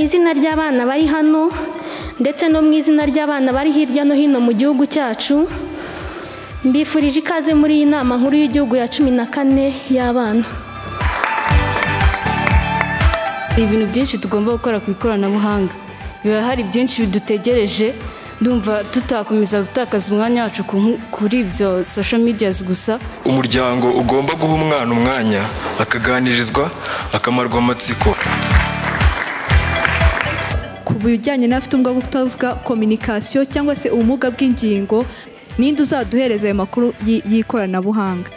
izina ry'abana bari hano ndetse no mu izina ry'abana bari hirya no hino mu gihugu cyacu mbifurije ikaze muri iyi nama nkuru y'igihugu ya cumi na kane y'abana hari ibintu byinshi tugomba gukora ku ikoranabuhanga biba hari byinshi bidutegereje ndumva tutakomeza gutakaza umwanya wacu kuri ibyo social medias gusa umuryango ugomba guha umwana umwanya akaganirizwa akamarwa amatsiko ku bijyanye n'abafite ubumuga bwo kutavuga kominikasiyo cyangwa se ubumuga bw'ingingo ninde uzaduhereza ayo makuru y'ikoranabuhanga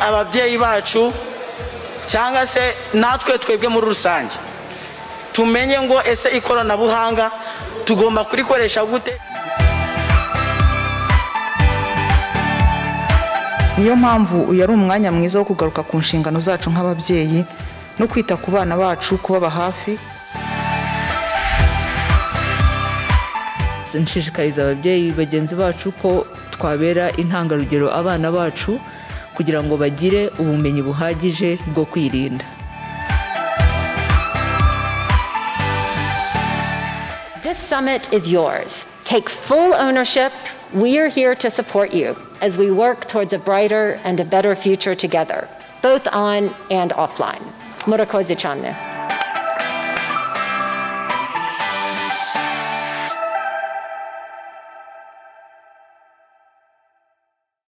ababyeyi bacu cyangwa se natwe twebwe muri rusange tumenye ngo ese ikoranabuhanga tugomba kurikoresha gute niyo mpamvu uyu ari umwanya mwiza wo kugaruka ku nshingano zacu nk'ababyeyi no kwita ku bana bacu kubaba hafi nshishikariza ababyeyi bagenzi bacu ko twabera intangarugero abana bacu kugira ngo bagire ubumenyi buhagije bwo kwirinda This summit is yours. Take full ownership. We are here to support you as we work towards a brighter and a better future together, both on and offline. Murakoze Channe.